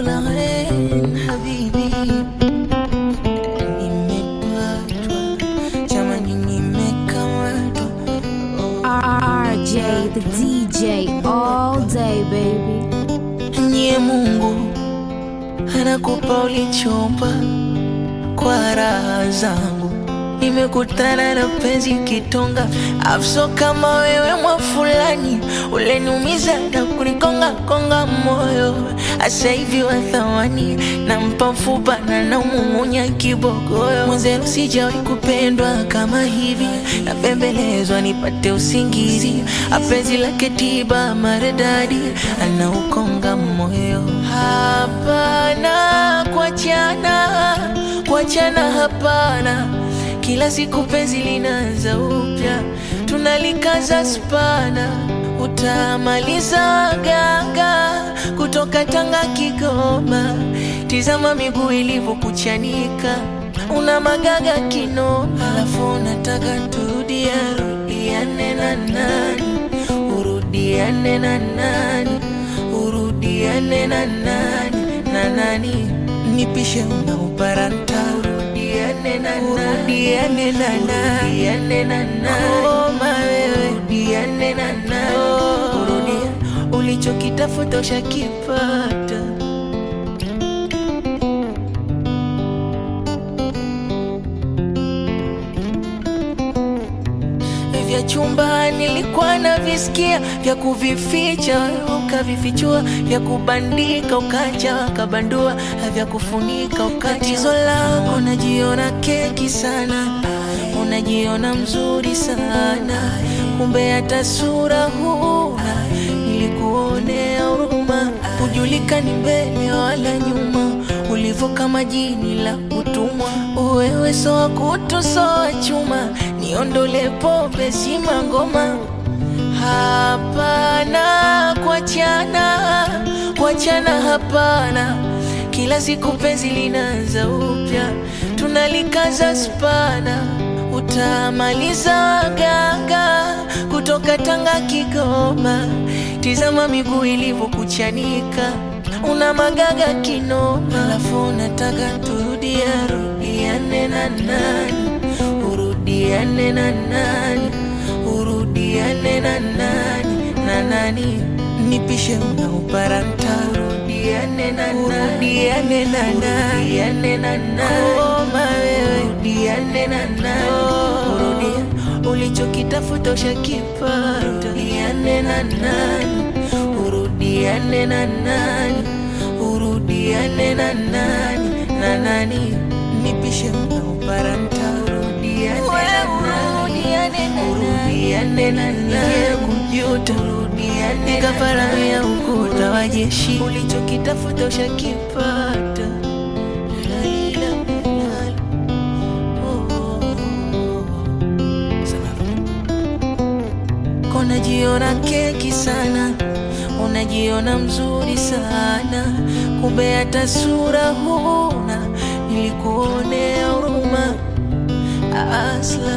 Lorraine, habibi, nimepatwa jamani, nimekamatwa RJ, the DJ, all day, baby. Nye Mungu anakupa ulichomba kwa raha zangu, nimekutana na penzi kitonga, afso kama wewe mwa fulani, uleniumiza na kunikonga konga moyo, asa hivi wa thamani, nampa mfupa na naumung'unya kibogoyo, mwenzenu sijawahi kupendwa kama hivi, napembelezwa nipate usingizi, apenzi lake tiba maridadi, anaukonga moyo, hapana kuachana, kuachana hapana kila siku penzi linaanza upya, tunalikaza spana, utamaliza ganga kutoka Tanga Kigoma. Tizama miguu ilivyokuchanika, una magaga kinoma, alafu unataka turudia rudiane na nani, urudiane na nani, urudiane na nani na nani, nipishe unauparanta urudiane na nani, urudiane na nani, urudiane na nani, koma wewe, urudiane na nani, urudia ulichokitafuta ushakipata. vya chumba nilikuwa na visikia vya kuvificha ukavifichua vya kubandika ukaja kabandua vya kufunika ukatizo lako unajiona keki sana unajiona mzuri sana kumbe hata sura huna nilikuonea huruma hujulikani mbele wala nyuma ulivyo kama jini la kutumwa wewe soa kutu soa chuma niondole pombe zima ngoma hapana kuachana kuachana hapana kila siku penzi linaanza upya tunalikaza spana utamaliza ganga kutoka Tanga Kigoma tizama miguu ilivyokuchanika una magaga kinoma alafu unataka turudia rudiane na nani urudiane na nani urudiane na nani na nani nipishe unauparanta urudiane na nani urudiane na nani urudiane na nani koma wewe urudiane na nani urudia ulichokitafuta ushakipata urudiane na nani urudiane na nani urudiane na nani na nani nipishe unauparanta urudiane na nani urudiane na nani kujuta urudiane kafara ya ukuta wa jeshi ulichokitafuta ushakipata Lalila, lala. Oh, oh, oh. Sana unajiona keki sana, unajiona mzuri sana, kumbe hata sura huna. Nilikuonea huruma asla